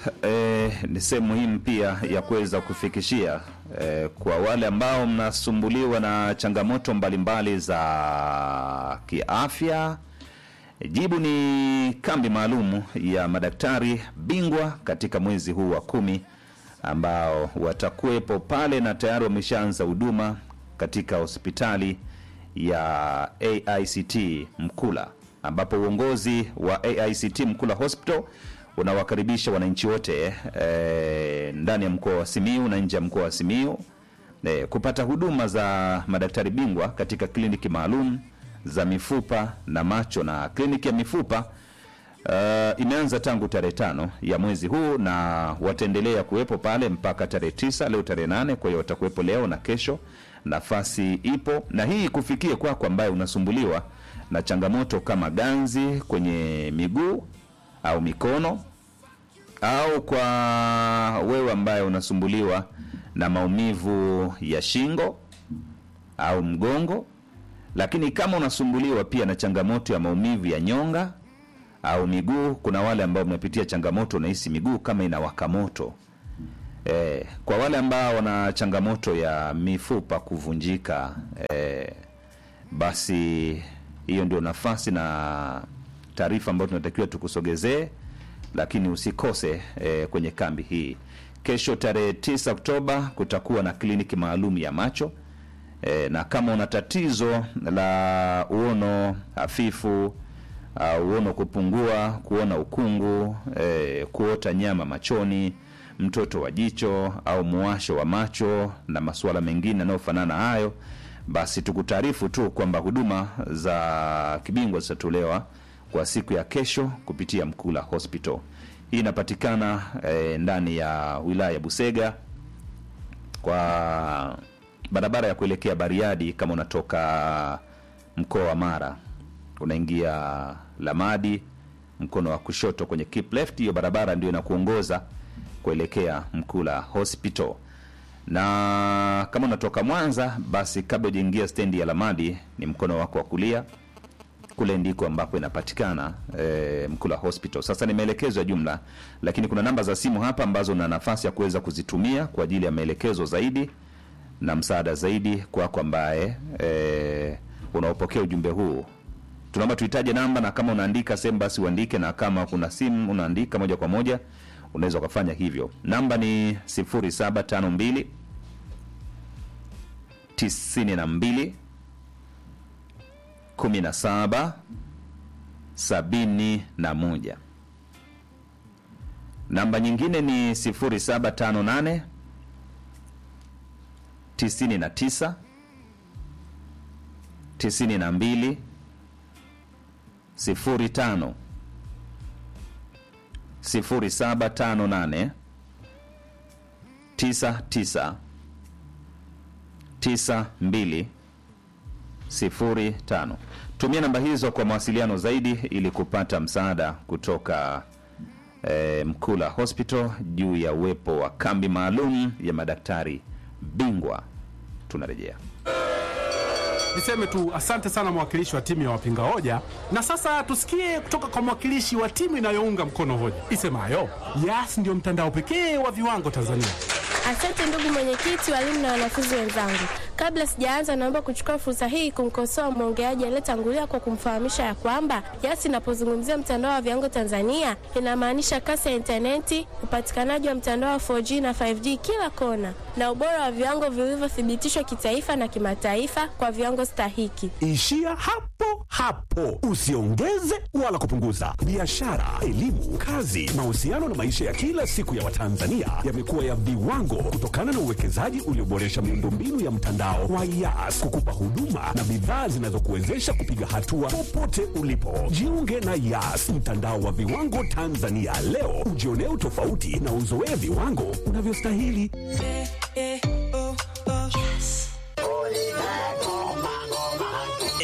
eh, ni sehemu muhimu pia ya kuweza kufikishia eh, kwa wale ambao mnasumbuliwa na changamoto mbalimbali za kiafya. Jibu ni kambi maalum ya madaktari bingwa katika mwezi huu wa kumi ambao watakuwepo pale na tayari wameshaanza huduma katika hospitali ya AICT Mkula, ambapo uongozi wa AICT Mkula Hospital unawakaribisha wananchi wote eh, ndani ya mkoa wa Simiu na nje ya mkoa wa Simiu eh, kupata huduma za madaktari bingwa katika kliniki maalum za mifupa na macho. Na kliniki ya mifupa uh, imeanza tangu tarehe tano ya mwezi huu na wataendelea kuwepo pale mpaka tarehe tisa leo tarehe nane kwa hiyo watakuwepo leo na kesho nafasi ipo na hii kufikia kwako ambaye unasumbuliwa na changamoto kama ganzi kwenye miguu au mikono au kwa wewe ambaye unasumbuliwa na maumivu ya shingo au mgongo lakini kama unasumbuliwa pia na changamoto ya maumivu ya nyonga au miguu kuna wale ambao mnapitia changamoto unahisi miguu kama inawaka moto eh, kwa wale ambao wana changamoto ya mifupa kuvunjika eh, basi hiyo ndio nafasi na taarifa ambayo tunatakiwa tukusogezee lakini usikose eh, kwenye kambi hii kesho tarehe 9 oktoba kutakuwa na kliniki maalum ya macho e, na kama una tatizo la uono hafifu uh, uono kupungua kuona ukungu e, kuota nyama machoni mtoto wa jicho au muwasho wa macho na masuala mengine yanayofanana hayo basi tukutaarifu tu kwamba huduma za kibingwa zitatolewa kwa siku ya kesho kupitia mkula hospital hii inapatikana e, ndani ya wilaya ya busega kwa barabara ya kuelekea Bariadi kama unatoka mkoa wa Mara unaingia Lamadi mkono wa kushoto kwenye keep left, hiyo barabara ndio inakuongoza kuelekea Mkula Hospital. Na kama unatoka Mwanza, basi kabla hujaingia stendi ya Lamadi ni mkono wako wa kulia, kule ndiko ambapo inapatikana e, Mkula Hospital. Sasa ni maelekezo ya jumla, lakini kuna namba za simu hapa ambazo una nafasi ya kuweza kuzitumia kwa ajili ya maelekezo zaidi na msaada zaidi kwako ambaye e, unaopokea ujumbe huu tunaomba tuhitaje namba na kama unaandika sehemu basi uandike na kama kuna simu unaandika moja kwa moja unaweza ukafanya hivyo namba ni 0752 92 17 71 namba nyingine ni 0758 99 92 05 0758 99 92 05. Tumia namba hizo kwa mawasiliano zaidi ili kupata msaada kutoka eh, Mkula Hospital juu ya uwepo wa kambi maalum ya madaktari bingwa. Tunarejea. Niseme tu asante sana mwakilishi wa timu ya wapinga hoja, na sasa tusikie kutoka kwa mwakilishi wa timu inayounga mkono hoja isemayo Yas ndio mtandao pekee wa viwango Tanzania. Asante ndugu mwenyekiti, walimu na wanafunzi wenzangu. Kabla sijaanza, naomba kuchukua fursa hii kumkosoa mwongeaji aliyetangulia kwa kumfahamisha ya kwamba Yas inapozungumzia mtandao wa viwango Tanzania inamaanisha kasi ya intaneti, upatikanaji wa mtandao wa 4G na 5G kila kona, na ubora wa viwango vilivyothibitishwa kitaifa na kimataifa kwa viwango stahiki. Ishia hapo hapo, usiongeze wala kupunguza. Biashara, elimu, kazi, mahusiano na maisha ya kila siku ya Watanzania yamekuwa ya viwango kutokana na uwekezaji ulioboresha miundombinu ya mtandao wa Yas kukupa huduma na bidhaa zinazokuwezesha kupiga hatua popote ulipo. Jiunge na Yas, mtandao wa viwango Tanzania leo, ujionee utofauti na uzoee viwango unavyostahili.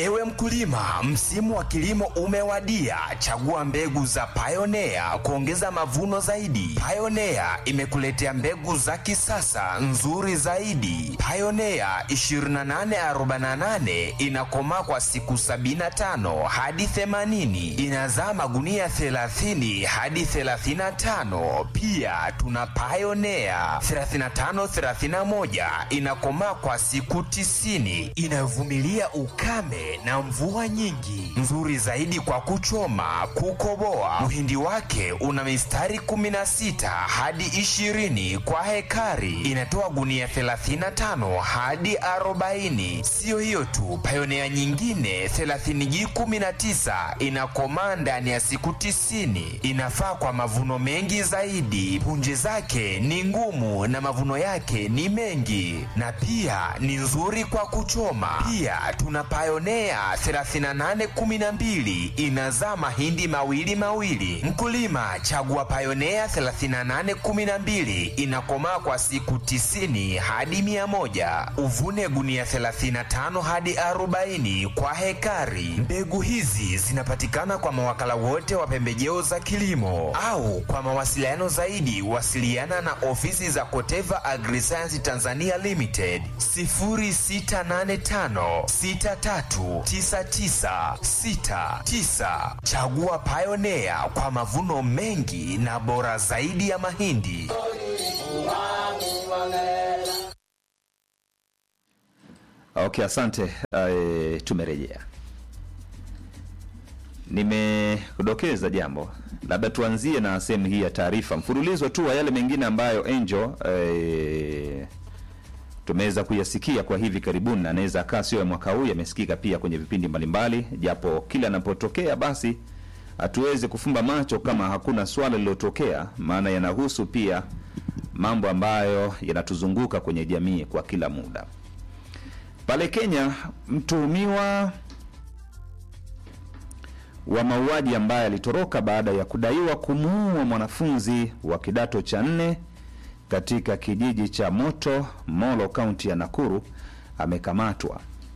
Ewe mkulima, msimu wa kilimo umewadia. Chagua mbegu za Pioneer kuongeza mavuno zaidi. Pioneer imekuletea mbegu za kisasa nzuri zaidi. Pioneer 2848 inakomaa kwa siku 75 hadi 80, inazaa magunia 30 hadi 35. Pia tuna Pioneer 3531 inakomaa kwa siku 90, inayovumilia ukame na mvua nyingi, nzuri zaidi kwa kuchoma, kukoboa. Mhindi wake una mistari 16 hadi 20 kwa hekari, inatoa gunia 35 hadi 40. Siyo hiyo tu, Pioneer nyingine 30G19 inakomaa ndani ya siku 90, inafaa kwa mavuno mengi zaidi. Punje zake ni ngumu na mavuno yake ni mengi, na pia ni nzuri kwa kuchoma. Pia tuna Pioneer 3812 inazaa mahindi mawili mawili. Mkulima, chagua Pioneer 3812 inakomaa kwa siku 90 hadi 100. Uvune gunia 35 hadi 40 kwa hekari. Mbegu hizi zinapatikana kwa mawakala wote wa pembejeo za kilimo au kwa mawasiliano zaidi wasiliana na ofisi za Koteva Agriscience Tanzania Limited 0685 639969. Chagua Pioneer kwa mavuno mengi na bora zaidi ya mahindi. Okay, asante. Uh, tumerejea. Nimekudokeza jambo, labda tuanzie na sehemu hii ya taarifa, mfululizo tu wa yale mengine ambayo Angel eh, tumeweza kuyasikia kwa hivi karibuni, na anaweza akaa sio ya mwaka huu, yamesikika pia kwenye vipindi mbalimbali, japo kila anapotokea basi hatuwezi kufumba macho kama hakuna swala lililotokea, maana yanahusu pia mambo ambayo yanatuzunguka kwenye jamii kwa kila muda. Pale Kenya, mtuhumiwa wa mauaji ambaye alitoroka baada ya kudaiwa kumuua mwanafunzi wa kidato cha nne katika kijiji cha Moto Molo, kaunti ya Nakuru amekamatwa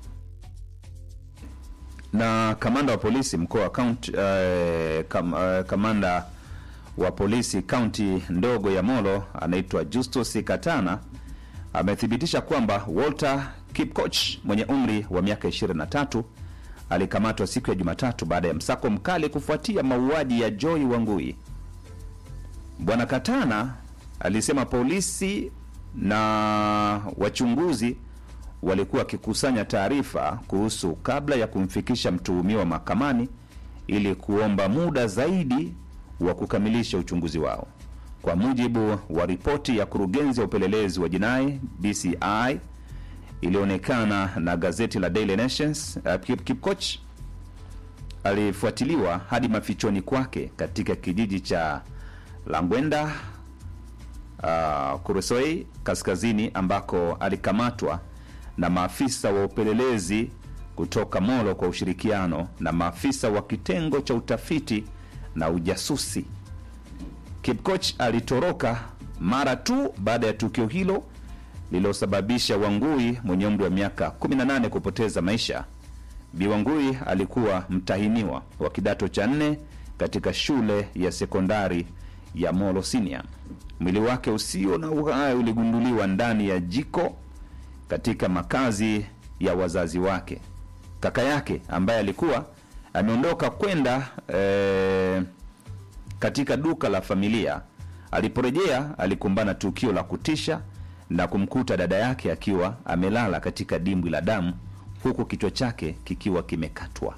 na kamanda wa polisi mkoa wa kaunti eh, kam, eh, kamanda wa polisi kaunti ndogo ya Molo anaitwa Justus Katana amethibitisha kwamba Walter Kipkoch mwenye umri wa miaka 23 alikamatwa siku ya Jumatatu baada ya msako mkali kufuatia mauaji ya Joy Wangui. Bwana Katana alisema polisi na wachunguzi walikuwa wakikusanya taarifa kuhusu kabla ya kumfikisha mtuhumiwa mahakamani ili kuomba muda zaidi wa kukamilisha uchunguzi wao. Kwa mujibu wa ripoti ya kurugenzi ya upelelezi wa jinai DCI iliyoonekana na gazeti la Daily Nations, uh, Kip, Kipkoch alifuatiliwa hadi mafichoni kwake katika kijiji cha Langwenda uh, Kuresoi kaskazini ambako alikamatwa na maafisa wa upelelezi kutoka Molo kwa ushirikiano na maafisa wa kitengo cha utafiti na ujasusi. Kipkoch alitoroka mara tu baada ya tukio hilo lililosababisha Wangui mwenye umri wa miaka 18 kupoteza maisha. Bi Wangui alikuwa mtahiniwa wa kidato cha nne katika shule ya sekondari ya Molo Senior. Mwili wake usio na uhai uligunduliwa ndani ya jiko katika makazi ya wazazi wake. Kaka yake ambaye alikuwa ameondoka kwenda eh, katika duka la familia, aliporejea alikumbana tukio la kutisha na kumkuta dada yake akiwa amelala katika dimbwi la damu huku kichwa chake kikiwa kimekatwa.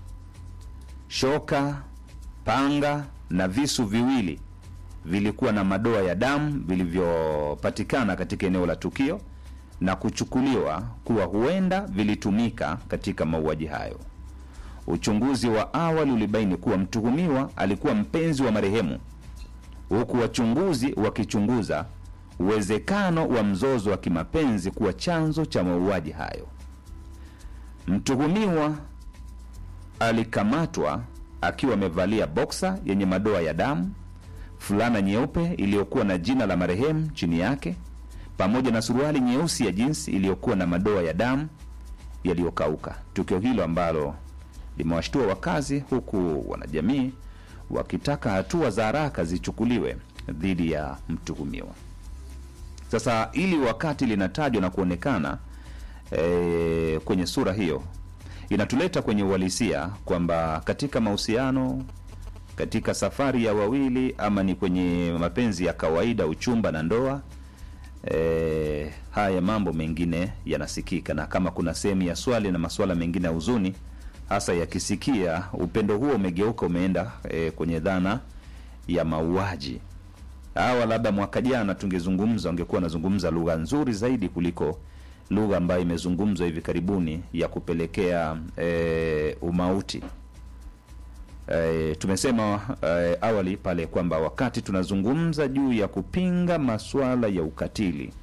Shoka, panga na visu viwili vilikuwa na madoa ya damu vilivyopatikana katika eneo la tukio na kuchukuliwa kuwa huenda vilitumika katika mauaji hayo. Uchunguzi wa awali ulibaini kuwa mtuhumiwa alikuwa mpenzi wa marehemu, huku wachunguzi wakichunguza uwezekano wa mzozo wa kimapenzi kuwa chanzo cha mauaji hayo. Mtuhumiwa alikamatwa akiwa amevalia boksa yenye madoa ya damu, fulana nyeupe iliyokuwa na jina la marehemu chini yake, pamoja na suruali nyeusi ya jinsi iliyokuwa na madoa ya damu yaliyokauka. Tukio hilo ambalo limewashtua wakazi, huku wanajamii wakitaka hatua za haraka zichukuliwe dhidi ya mtuhumiwa. Sasa ili wakati linatajwa na kuonekana e, kwenye sura hiyo, inatuleta kwenye uhalisia kwamba katika mahusiano, katika safari ya wawili, ama ni kwenye mapenzi ya kawaida, uchumba na ndoa e, haya mambo mengine yanasikika, na kama kuna sehemu ya swali na masuala mengine ya huzuni, hasa yakisikia upendo huo umegeuka umeenda e, kwenye dhana ya mauaji hawa labda mwaka jana tungezungumza, wangekuwa wanazungumza lugha nzuri zaidi kuliko lugha ambayo imezungumzwa hivi karibuni ya kupelekea e, umauti. E, tumesema e, awali pale kwamba wakati tunazungumza juu ya kupinga masuala ya ukatili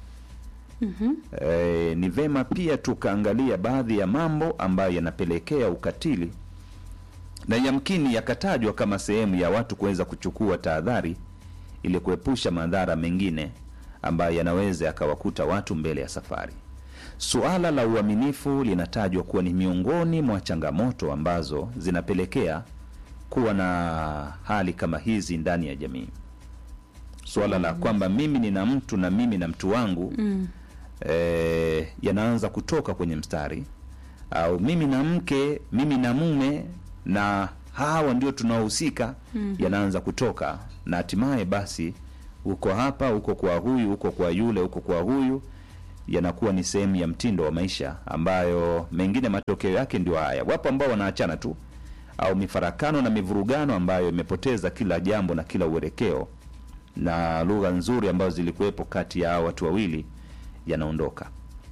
e, ni vema pia tukaangalia baadhi ya mambo ambayo yanapelekea ukatili na yamkini yakatajwa kama sehemu ya watu kuweza kuchukua tahadhari ili kuepusha madhara mengine ambayo yanaweza yakawakuta watu mbele ya safari. Suala la uaminifu linatajwa kuwa ni miongoni mwa changamoto ambazo zinapelekea kuwa na hali kama hizi ndani ya jamii. Suala la kwamba mimi nina mtu na mimi na mtu wangu mm. eh, yanaanza kutoka kwenye mstari, au mimi na mke, mimi na mume na hawa ndio tunaohusika mm -hmm. yanaanza kutoka na hatimaye basi uko hapa uko kwa huyu uko kwa yule uko kwa huyu yanakuwa ni sehemu ya mtindo wa maisha ambayo mengine matokeo yake ndio haya wapo ambao wanaachana tu au mifarakano na mivurugano ambayo imepoteza kila jambo na kila uelekeo na lugha nzuri ambazo zilikuwepo kati ya hao watu wawili yanaondoka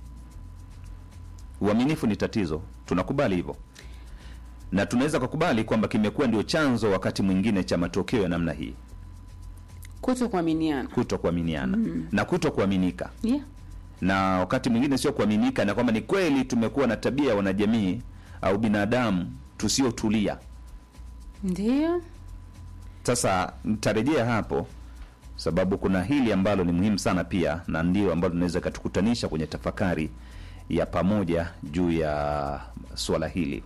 uaminifu ni tatizo tunakubali hivyo na tunaweza kukubali kwamba kimekuwa ndio chanzo wakati mwingine cha matokeo ya namna hii kuto kuaminiana kuto kuaminiana mm. na kuto kuaminika yeah. na wakati mwingine sio kuaminika na kwamba ni kweli tumekuwa na tabia ya wanajamii au binadamu tusiotulia ndio sasa nitarejea hapo sababu kuna hili ambalo ni muhimu sana pia na ndio ambalo tunaweza ikatukutanisha kwenye tafakari ya pamoja juu ya suala hili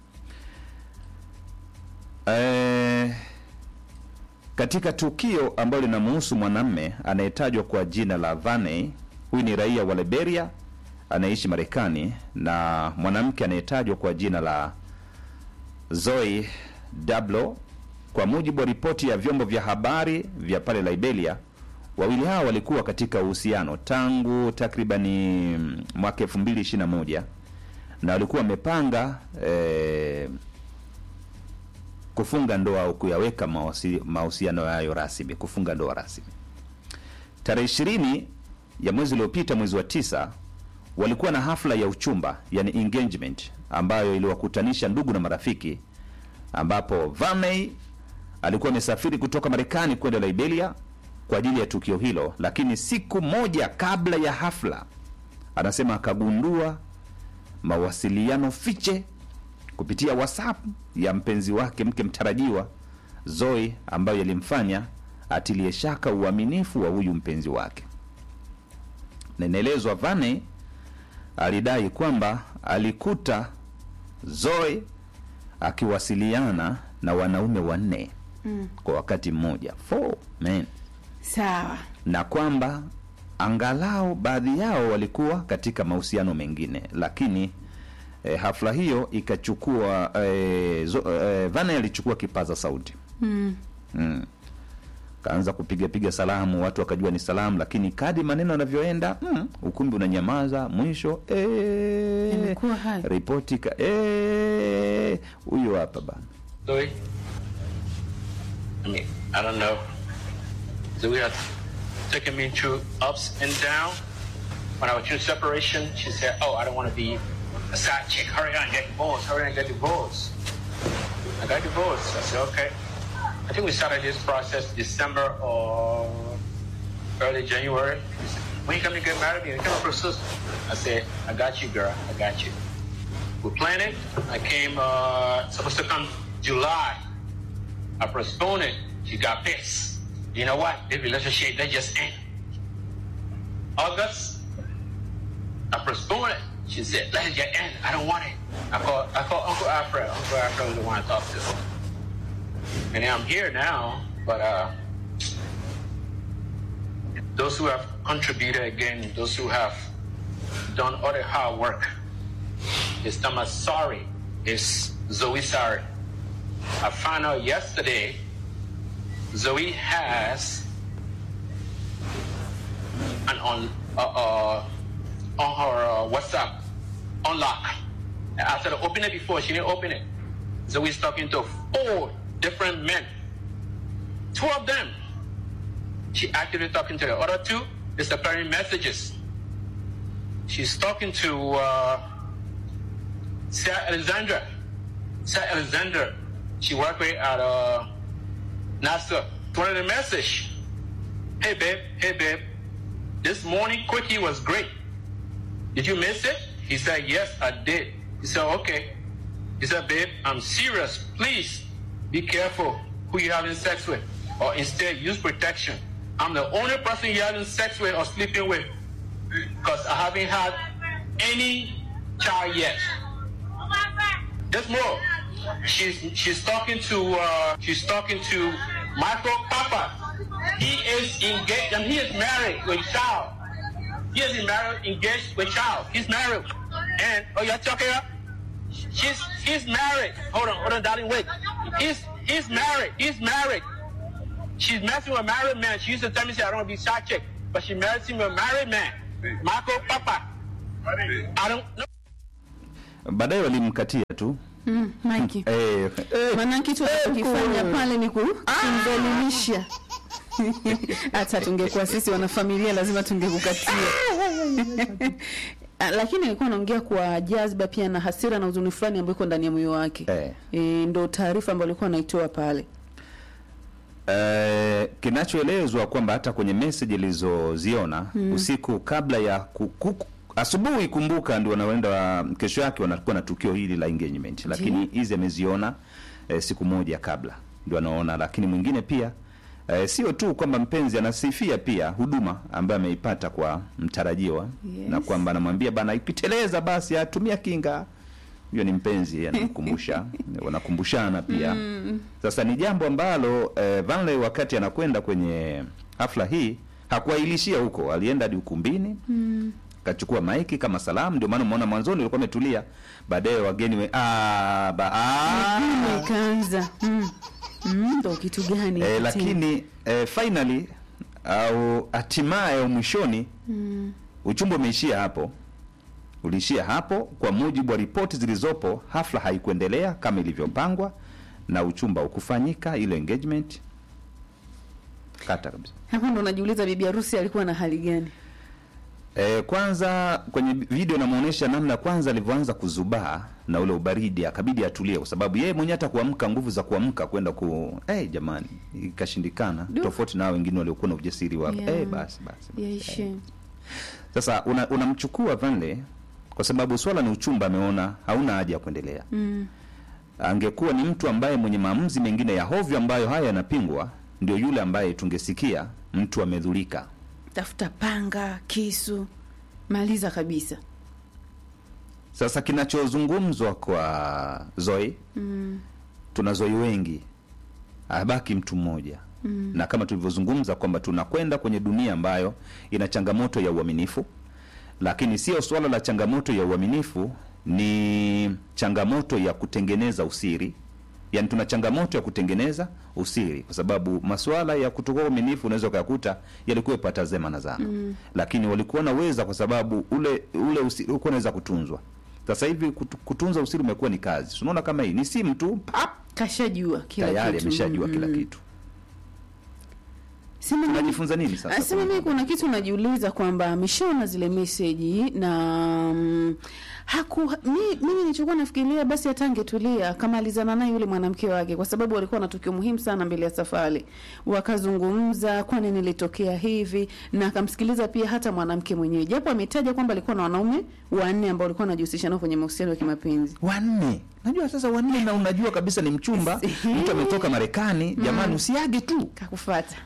e, katika tukio ambalo linamuhusu mwanamme anayetajwa kwa jina la Vaney, huyu ni raia wa Liberia anaishi Marekani, na mwanamke anayetajwa kwa jina la Zoe Dablo. Kwa mujibu wa ripoti ya vyombo vya habari vya pale Liberia, wawili hao walikuwa katika uhusiano tangu takribani mwaka 2021 na walikuwa wamepanga eh, kufunga ndoa au kuyaweka mahusiano hayo rasmi, kufunga ndoa rasmi. Tarehe ishirini ya mwezi uliopita, mwezi wa tisa, walikuwa na hafla ya uchumba, yani engagement, ambayo iliwakutanisha ndugu na marafiki, ambapo Vaney alikuwa amesafiri kutoka Marekani kwenda Liberia kwa ajili ya tukio hilo, lakini siku moja kabla ya hafla, anasema akagundua mawasiliano fiche kupitia WhatsApp ya mpenzi wake mke mtarajiwa Zoe, ambayo yalimfanya atilie shaka uaminifu wa huyu mpenzi wake. Na inaelezwa Vane alidai kwamba alikuta Zoe akiwasiliana na wanaume wanne mm. kwa wakati mmoja four men, sawa na kwamba angalau baadhi yao walikuwa katika mahusiano mengine, lakini e, hafla hiyo ikachukua e, zo, e, Vane alichukua kipaza sauti mm. mm. kaanza kupiga piga salamu, watu wakajua ni salamu, lakini kadi maneno yanavyoenda mm, ukumbi unanyamaza. Mwisho eh, Imekuwa hai. ripoti ka eh, huyo hapa bana Zoe? I mean, I don't know. Zoe had taken me through ups and downs. When I was through separation, she said, Oh, I don't want to be a side chick. Hurry on, get divorced. Hurry on, get divorced. I got divorced. I said, Okay. I think we started this process December or early January. She said, When you come to get married, you come for sister. I said, I got you, girl. I got you. We planned it. I came, uh, supposed to come July. I postponed it. She got pissed. You know what? The relationship, they just end. August, I postponed it. She said, let it get in. I don't want it. I called, I called Uncle Alfred. Uncle Alfred was the one I talked to. And I'm here now, but uh, those who have contributed again, those who have done all the hard work, it's Thomas sorry. It's Zoe sorry. I found out yesterday Zoe has an on uh, uh, on her uh, WhatsApp unlock. And after the open it before, she didn't open it. Zoe's talking to four different men. Two of them, she actively talking to the other two, disappearing messages. She's talking to uh, Sarah Alexandra. Sarah Alexandra, she worked with at uh, NASA. One the message. Hey babe, hey babe. This morning quickie was great. Did you miss it? He said, Yes, I did. He said, Okay. He said, Babe, I'm serious. Please be careful who you're having sex with. Or instead use protection. I'm the only person you're having sex with or sleeping with. Because I haven't had any child yet. There's more. She's she's talking to uh, she's talking to Michael Papa. He is engaged and he is married with child. He is married, engaged with child. He's married. And oh you're talking up? She's he's married. Hold on, hold on, darling, wait. He's he's married. He's married. She's messing with a married man. She used to tell me say I don't want to be side chick, but she married him with a married man. Michael Papa. I don't know. baadaye walimkatia tu Mm, Mike. eh, eh, Maana kitu anachokifanya pale ni ku- kumdhalilisha. Hata tungekuwa sisi wanafamilia lazima tungekukatia. Ah, Lakini alikuwa anaongea kwa jazba pia na hasira na huzuni fulani ambayo iko ndani ya moyo wake. Eh. E, ndo taarifa ambayo alikuwa anaitoa pale. Eh, kinachoelezwa kwamba hata kwenye message ilizoziona usiku kabla ya kuku, asubuhi, kumbuka, ndio wanaenda kesho yake wanakuwa na tukio hili la engagement, lakini hizi ameziona eh, siku moja kabla ndio anaona, lakini mwingine pia eh, sio tu kwamba mpenzi anasifia pia huduma ambayo ameipata kwa mtarajiwa Yes. na kwamba anamwambia bana, ikiteleza basi atumia kinga huyo ni mpenzi anamkumbusha wanakumbushana pia sasa ni jambo ambalo eh, Vanley wakati anakwenda kwenye hafla hii hakuailishia huko alienda hadi ukumbini kachukua maiki kama salamu ndio maana umeona mwanzoni ulikuwa umetulia baadaye wageni we, ah, ba, ah. Ikaanza. Mm. Mm, ndo kitu gani? Eh, tena? lakini eh, finally au hatimaye au mwishoni uchumba umeishia hapo uliishia hapo kwa mujibu wa ripoti zilizopo hafla haikuendelea kama ilivyopangwa na uchumba ukufanyika ile engagement kata kabisa Hapo ndo najiuliza bibi harusi alikuwa na hali gani? E, kwanza kwenye video inamuonyesha namna kwanza alivyoanza kuzubaa na ule ubaridi, akabidi atulie, kwa sababu yeye mwenyewe hata kuamka, nguvu za kuamka kwenda ku hey, jamani, ikashindikana, Du. tofauti na hao wengine waliokuwa na ujasiri wa Yeah. hey, basi basi basi. Yaishe. Sasa una- unamchukua Vanle kwa sababu swala ni uchumba, ameona hauna haja ya kuendelea. Mm. Angekuwa ni mtu ambaye mwenye maamuzi mengine ya hovyo ambayo haya yanapingwa, ndio yule ambaye tungesikia mtu amedhulika. Tafuta panga, kisu, maliza kabisa. Sasa kinachozungumzwa kwa Zoe Mm. tuna Zoe wengi, abaki mtu mmoja mm. na kama tulivyozungumza kwamba tunakwenda kwenye dunia ambayo ina changamoto ya uaminifu, lakini sio swala la changamoto ya uaminifu, ni changamoto ya kutengeneza usiri. Yaani tuna changamoto ya kutengeneza usiri, kwa sababu masuala ya kutokuwa uaminifu unaweza ukayakuta yalikuwa pata zema na zama mm. lakini walikuwa naweza, kwa sababu ule ule usiri ulikuwa unaweza kutunzwa. Sasa hivi kutu- kutunza usiri umekuwa ni kazi. Unaona kama hii ni simu tu pap, Kashajua kila tayari kitu. ameshajua Mm, kila mm. kitu. Sema mimi- Tunajifunza nini sasa? Asema mimi kuna kitu najiuliza kwamba ameshaona zile meseji na mm, haku mi, mimi nilichokuwa nafikiria basi hata angetulia akamalizana naye yule mwanamke wake, kwa sababu walikuwa na tukio muhimu sana mbele ya safari, wakazungumza kwa nini ilitokea hivi, na akamsikiliza pia hata mwanamke mwenyewe, japo ametaja kwamba alikuwa na wanaume wanne ambao walikuwa wanajihusisha nao kwenye mahusiano ya kimapenzi. wanne najua sasa wanne na unajua kabisa ni mchumba Ehe. mtu ametoka marekani jamani usiage tu Kakufata kwamba jamani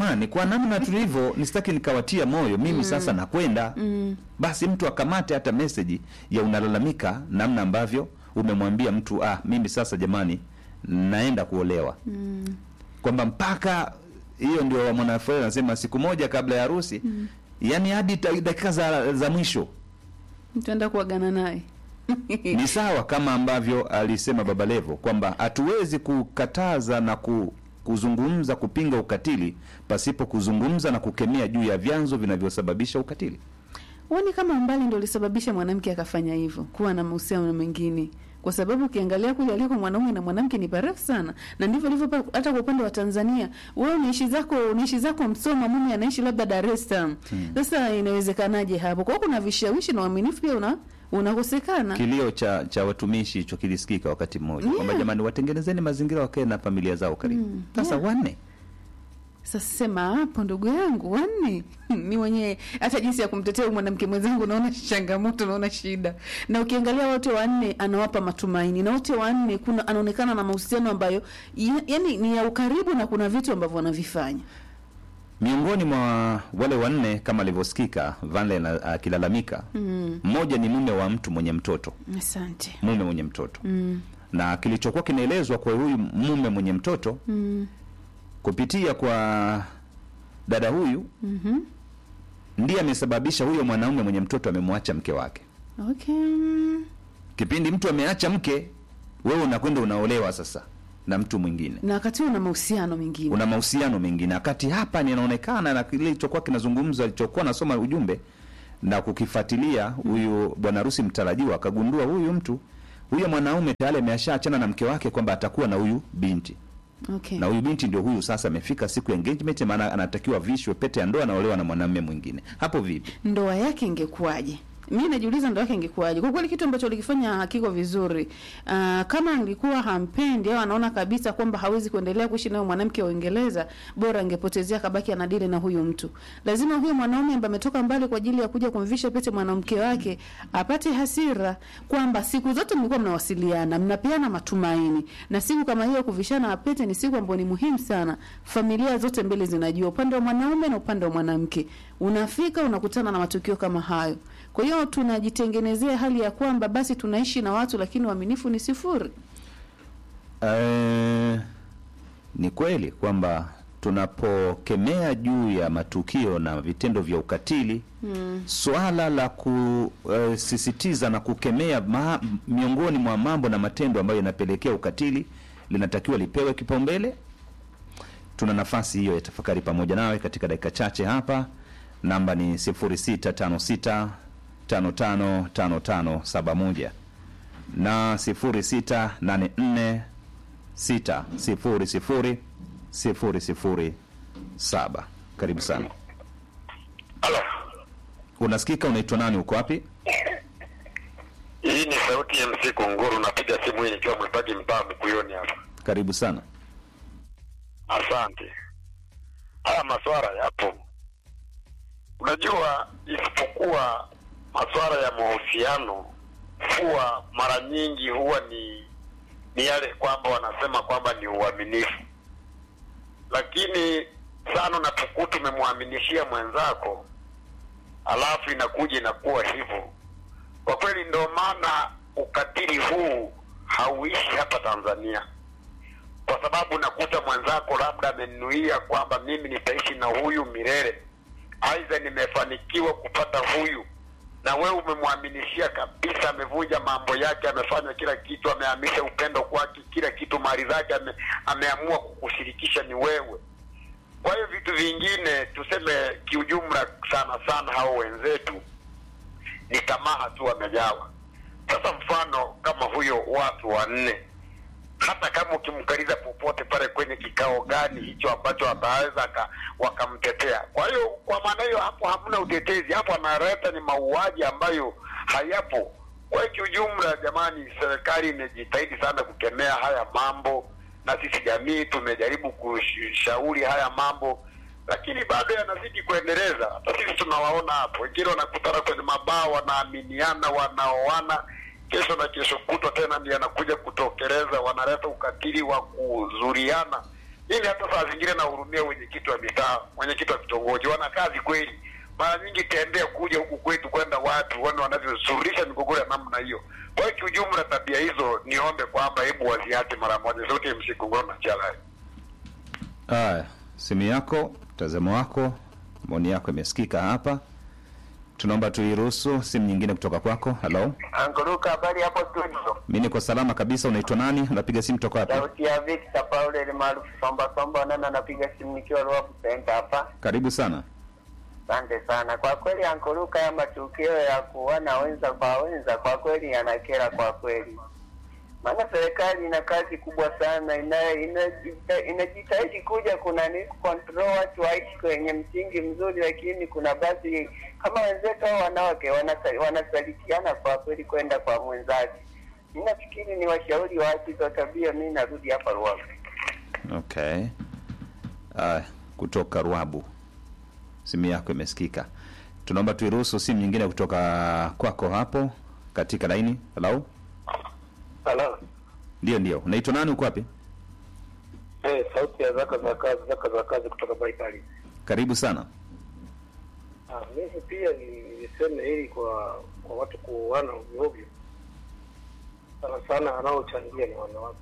jamani kwa namna tulivyo nisitaki nikawatia moyo mimi sasa nakwenda basi mtu akamate hata meseji ya unalalamika namna ambavyo umemwambia mtu ah mimi sasa jamani naenda kuolewa kwamba mpaka hiyo ndio mwanafunzi anasema siku moja kabla ya harusi yani hadi ta- dakika za, za mwisho Mtaenda kuagana naye ni sawa kama ambavyo alisema Baba Levo kwamba hatuwezi kukataza na ku, kuzungumza kupinga ukatili pasipo kuzungumza na kukemea juu ya vyanzo vinavyosababisha ukatili. Huoni kama umbali ndio ulisababisha mwanamke akafanya hivyo, kuwa na mahusiano na mwingine? Kwa sababu ukiangalia kule aliko mwanaume na mwanamke ni parefu sana, na ndivyo ilivyo pa- hata kwa upande wa Tanzania. Wewe unaishi zako unaishi zako Msoma, mume anaishi labda Dar es Salaam. Sasa inawezekanaje hapo? Kwa hiyo kuna vishawishi na uaminifu pia una unakosekana. Kilio cha cha watumishi hicho kilisikika wakati mmoja Yeah. kwamba jamani, watengenezeni mazingira wakae na familia zao karibu. Sasa wanne Sasa sema hapo, ndugu yangu, wanne mi mwenyewe hata jinsi ya kumtetea huyu mwanamke mwenzangu naona changamoto, naona shida. Na ukiangalia wote wanne anawapa matumaini, na wote wanne kuna anaonekana na mahusiano ambayo ya, yani ni ya ukaribu, na kuna vitu ambavyo wanavifanya. miongoni mwa wale wanne kama alivyosikika Vanlen akilalamika, mmoja ni mume wa mtu mwenye mtoto, Asante. mume mwenye mtoto na kilichokuwa kinaelezwa kwa huyu mume mwenye mtoto kupitia kwa dada huyu ndiye amesababisha huyo mwanaume mwenye mtoto amemwacha mke wake. Okay. Kipindi mtu ameacha mke, wewe unakwenda unaolewa sasa na mtu mwingine, Na wakati una mahusiano mengine una mahusiano mengine, wakati hapa ninaonekana na kile kilichokuwa kinazungumzwa, alichokuwa nasoma ujumbe na kukifuatilia huyu bwana harusi mtarajiwa, akagundua huyu mtu huyo mwanaume tayari ameshaachana na mke wake kwamba atakuwa na huyu binti okay. na huyu binti ndio huyu sasa amefika siku ya engagement, maana anatakiwa vishwe pete ya ndoa, anaolewa na mwanamume mwingine. Hapo vipi? ndoa yake ingekuwaje? Mi najiuliza ndoa yake ingekuwaje? Kwa kweli kitu ambacho alikifanya hakiko vizuri. Uh, kama angekuwa hampendi au anaona kabisa kwamba hawezi kuendelea kuishi nayo mwanamke wa Uingereza, bora angepotezea kabaki anadili na huyu mtu. Lazima huyo mwanaume ambaye ametoka mbali kwa ajili ya kuja kumvisha pete mwanamke wake apate hasira kwamba siku zote mlikuwa mnawasiliana, mnapeana matumaini, na siku kama hiyo kuvishana pete ni siku ambayo ni muhimu sana. Familia zote mbili zinajua, upande wa mwanaume na upande wa mwanamke. Unafika unakutana na matukio kama hayo. Kwa hiyo tunajitengenezea hali ya kwamba basi tunaishi na watu lakini uaminifu ni sifuri. Eh, ni kweli kwamba tunapokemea juu ya matukio na vitendo vya ukatili mm. swala la kusisitiza na kukemea ma, miongoni mwa mambo na matendo ambayo yanapelekea ukatili linatakiwa lipewe kipaumbele. Tuna nafasi hiyo ya tafakari pamoja nawe katika dakika chache hapa. Namba ni 0656 555571 na 0684 sita sifuri sifuri sifuri sifuri saba. Karibu sana. Halo, Unasikika? Unaitwa nani? Uko wapi? hii ni sauti ya MC Kunguru. Napiga simu hii nikiwa mwimbaji mtaa Mkuyuni hapa. Karibu sana. Asante. Haya maswara yapo, unajua, isipokuwa maswara ya mahusiano huwa mara nyingi huwa ni ni yale kwamba wanasema kwamba ni uaminifu, lakini sana unapokuwa tumemwaminishia mwenzako alafu inakuja inakuwa hivyo. Kwa kweli, ndio maana ukatili huu hauishi hapa Tanzania, kwa sababu nakuta mwenzako labda amenuia kwamba mimi nitaishi na huyu milele, aidha nimefanikiwa kupata huyu, na wewe umemwaminishia kabisa, amevunja mambo yake, amefanya kila kitu, amehamisha upendo kwake, kila kitu, mali zake ame, ameamua kukushirikisha ni wewe. Kwa hiyo vitu vingine tuseme kiujumla, sana sana hao wenzetu ni tamaa tu wamejawa. Sasa mfano kama huyo watu wanne, hata kama ukimkaliza popote pale kwenye kikao gani hicho ambacho ataweza aka- wakamtetea. Kwa hiyo kwa maana hiyo, hapo hamna utetezi, hapo analeta ni mauaji ambayo hayapo. Kwa hiyo kiujumla, jamani, serikali imejitahidi sana kukemea haya mambo, na sisi jamii tumejaribu kushauri haya mambo, lakini bado yanazidi kuendeleza. Hata sisi tunawaona hapo, wengine wanakutana kwenye mabaa, wanaaminiana, wanaoana kesho na kesho kutwa tena ndiye anakuja kutokeleza, wanaleta ukatili wa kuzuriana. Mimi hata saa zingine nahurumia mwenyekiti wa mitaa, mwenyekiti wa kitongoji, wana kazi kweli. Mara nyingi tembea kuja huku kwetu kwenda watu wana wanavyosuluhisha migogoro ya namna hiyo. Kwa hiyo kiujumla, tabia hizo niombe kwamba hebu waziache mara moja. Sauti ya MC Kongoro na Chalai. Haya, simu yako, mtazamo wako, maoni yako imesikika hapa. Tunaomba tuiruhusu simu nyingine kutoka kwako. Halo, Anguruka, habari hapo studio. mi niko salama kabisa. Unaitwa nani? Unapiga simu toka wapi? Sauti ya Victor Paul ile maarufu Somba Somba, nana napiga simu nikiwa Ruabu Center hapa. Karibu sana. Asante sana. Kwa kweli Anguruka, ya matukio ya kuona wenza kwa wenza kwa kweli yanakera kwa kweli, maana serikali ina kazi kubwa sana, ina- inajita- inajitahidi kuja kuna ni control watu waishi kwenye msingi mzuri, lakini kuna basi kama wenzetu hao wanawake wanasa- wanasalitiana kwa kweli kwenda kwa mwenzake. Ninafikiri ni washauri waache hizo tabia. Mi narudi hapa Ruavu. Okay. Haya, kutoka Ruabu, simu yako imesikika. Tunaomba tuiruhusu simu nyingine kutoka kwako hapo katika laini. Halo, Halo. ndio ndio. Unaitwa nani? Uko wapi? Eh, sauti ya zaka za kazi, zaka za kazi kutoka Baitali. Karibu sana. Ah, mimi pia ni- niseme hili kwa kwa watu kuoana ovyo ovyo, sana sana wanaochangia ni wanawake.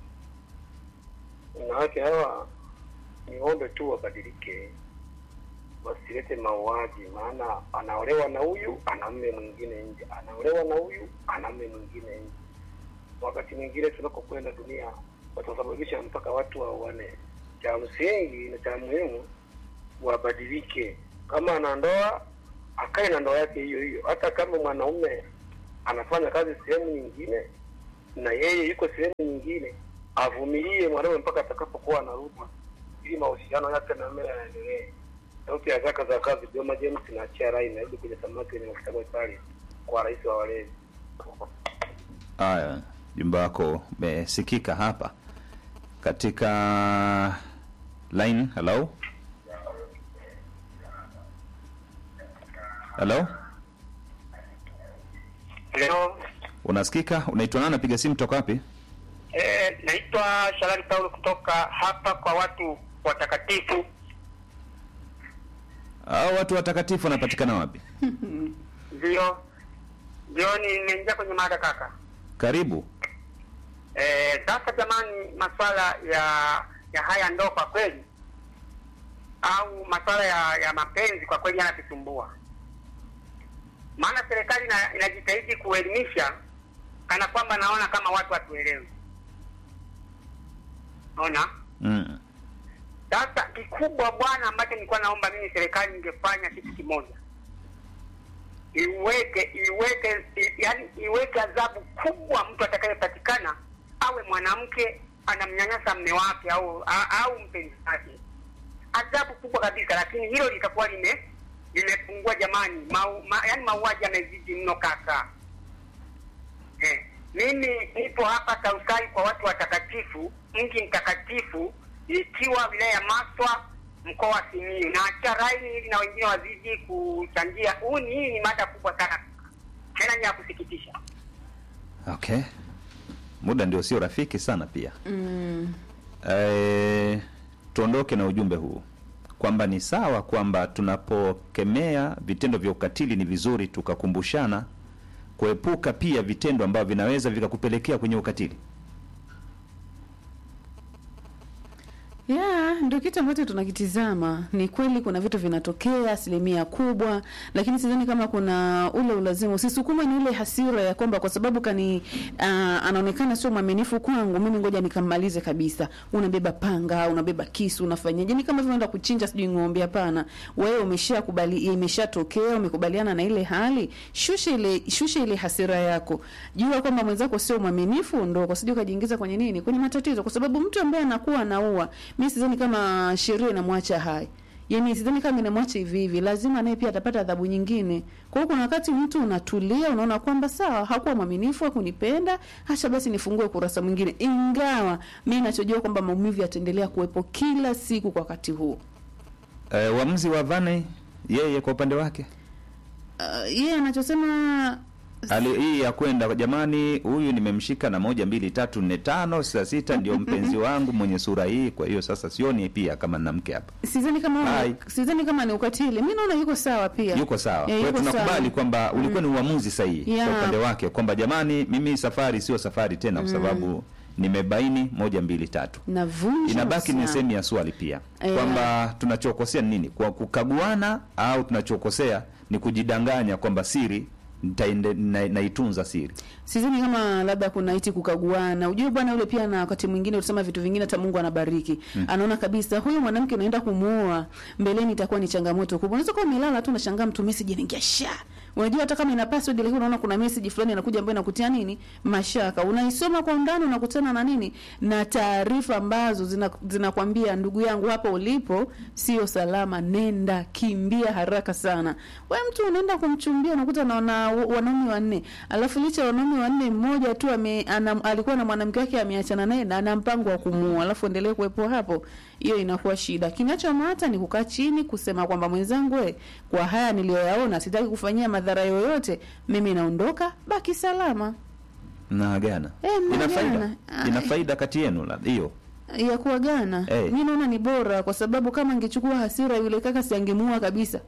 Wanawake hawa niombe tu wabadilike, wasilete mauaji, maana anaolewa na huyu ana mme mwingine nje, anaolewa na huyu ana mme mwingine nje. Wakati mwingine tunakokwenda dunia watasababisha mpaka watu waoane. Cha msingi na cha muhimu wabadilike. Kama ana ndoa akae na ndoa yake hiyo hiyo, hata kama mwanaume anafanya kazi sehemu nyingine na yeye yuko sehemu nyingine, avumilie mwanaume mpaka atakapokuwa anarudi, ili mahusiano yake na mume yaendelee. Sauti ya zaka za kazi, Joma James na Charai, narudi kwenye samaki wenye mafuta pale kwa rais wa walezi. Haya, jumba wako umesikika hapa katika line. Hello, hello, Leo unasikika? Unaitwa nani? Napiga simu toka wapi? eh, naitwa Shalali Paulo kutoka hapa kwa watu watakatifu. Hao watu watakatifu wanapatikana wapi? Ndio jioni nimeingia kwenye mada kaka. Karibu. Eh, sasa jamani, masuala ya ya haya ndo kwa kweli au masuala ya, ya mapenzi kwa kweli yanatusumbua, maana serikali ina- inajitahidi kuelimisha kana kwamba naona kama watu hatuelewi. Naona Mm. sasa kikubwa bwana, ambacho nilikuwa naomba mimi serikali ingefanya kitu kimoja, iweke iweke i, yani iweke adhabu kubwa, mtu atakayepatikana awe mwanamke anamnyanyasa mme wake au a, au mpenzi wake, adhabu kubwa kabisa. Lakini hilo litakuwa lime limepungua jamani, mau, ma, yani mauaji yamezidi mno kaka. Eh, mimi nipo hapa Tausai kwa watu watakatifu, mji mtakatifu, ikiwa wilaya ya Maswa, mkoa wa Simiyu, na acha raini hivi na wengine wazidi kuchangia. Huu ni hii ni mada kubwa sana, tena ni ya kusikitisha. Okay, muda ndio sio rafiki sana pia. Mm. Eh, tuondoke na ujumbe huu kwamba ni sawa kwamba tunapokemea vitendo vya ukatili ni vizuri tukakumbushana kuepuka pia vitendo ambavyo vinaweza vikakupelekea kwenye ukatili. ya ndio kitu ambacho tunakitizama. Ni kweli kuna vitu vinatokea asilimia kubwa, lakini sidhani kama kuna ule ulazima. Usisukume ni ile hasira ya kwamba kwa sababu kani uh, anaonekana sio mwaminifu kwangu, mimi ngoja nikammalize kabisa. Unabeba panga, unabeba kisu, unafanyaje? Ni kama vile unaenda kuchinja sijui ng'ombe. Hapana, wewe umeshakubali, imeshatokea, umekubaliana na ile hali, shusha ile shusha ile hasira yako, jua kwamba mwenzako sio mwaminifu, ndo kwa sijui ukajiingiza kwenye nini, kwenye matatizo, kwa sababu mtu ambaye anakuwa anaua mi sidhani kama sheria inamwacha hai yaani sidhani kama inamwacha hivi hivi lazima naye pia atapata adhabu nyingine kwa hiyo kuna wakati mtu unatulia unaona kwamba sawa hakuwa mwaminifu hakunipenda hacha basi nifungue kurasa mwingine ingawa mi nachojua kwamba maumivu yataendelea kuwepo kila siku kwa wakati huu Eh, uamuzi wa Vane yeye kwa upande wake uh, yeye anachosema hali hii ya kwenda jamani, huyu nimemshika na moja mbili tatu nne tano sita sita, ndio mpenzi wangu mwenye sura hii. Kwa hiyo sasa sioni pia kama na mke hapa sidhani kama Hai. sidhani kama ni ukatili. Mi naona yuko sawa pia, yuko sawa. Eh, Kwa hiyo yuko tunakubali sawa. kwamba ulikuwa ni uamuzi sahihi Yeah. kwa upande wake kwamba jamani, mimi safari sio safari tena, kwa sababu nimebaini moja mbili tatu. Navunja Inabaki ni uhusiano. sehemu ya swali pia Yeah. kwamba tunachokosea ni nini, kwa kukaguana au tunachokosea ni kujidanganya kwamba siri nitaende- na- naitunza siri. Sidhani kama labda kuna iti kukaguana. Ujue bwana yule pia, na wakati mwingine utasema vitu vingine, hata Mungu anabariki. Anaona kabisa huyu mwanamke unaenda kumuoa mbeleni, itakuwa ni changamoto kubwa. Unaweza kuwa umelala tu unashangaa mtu message inaingia sha. Unajua hata kama ina password, lakini unaona kuna message fulani inakuja ambayo inakutia nini mashaka. Unaisoma kwa undani, unakutana na nini na taarifa ambazo zina- zinakwambia ndugu yangu, hapa ulipo sio salama, nenda kimbia haraka sana. Wewe mtu unaenda kumchumbia, unakuta na wana, wanaume wanne, alafu licha ya wanaume wanne, mmoja tu ame, ana, alikuwa na mwanamke wake ameachana naye na ana mpango wa kumuoa, alafu endelee kuwepo hapo, hiyo inakuwa shida. Kinachomata ni kukaa chini kusema kwamba mwenzangu, we, kwa haya niliyoyaona sitaki kufanyia madhara yoyote, mimi naondoka, baki salama. Mnaagana, Eh, ina faida, mnaagana. Ah, ina eh. faida kati yenu la- hiyo ya kuagana Eh. mi naona ni bora kwa sababu kama angechukua hasira yule kaka si angemuua kabisa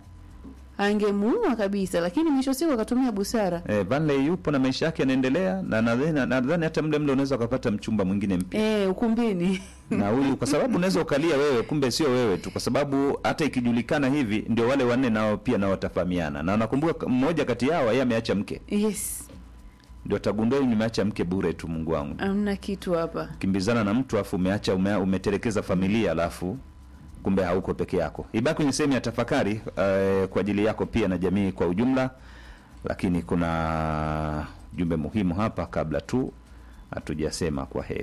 angemuua kabisa lakini mwisho wa siku akatumia busara eh, Vanley yupo na maisha yake yanaendelea, na nadhani nadhani hata mle mle unaweza ukapata mchumba mwingine mpya eh, ukumbini na huyu, kwa sababu unaweza ukalia wewe, kumbe sio wewe tu, kwa sababu hata ikijulikana hivi, ndio wale wanne nao pia nao watafahamiana, na nakumbuka mmoja kati yao yeye ameacha mke, yes ndio atagundua huyu nimeacha mke bure tu. Mungu wangu, amna kitu hapa kimbizana na mtu afu umeacha ume, umetelekeza familia alafu kumbe hauko peke yako. Ibaki kwenye sehemu ya tafakari eh, kwa ajili yako pia na jamii kwa ujumla, lakini kuna jumbe muhimu hapa kabla tu hatujasema kwa heri.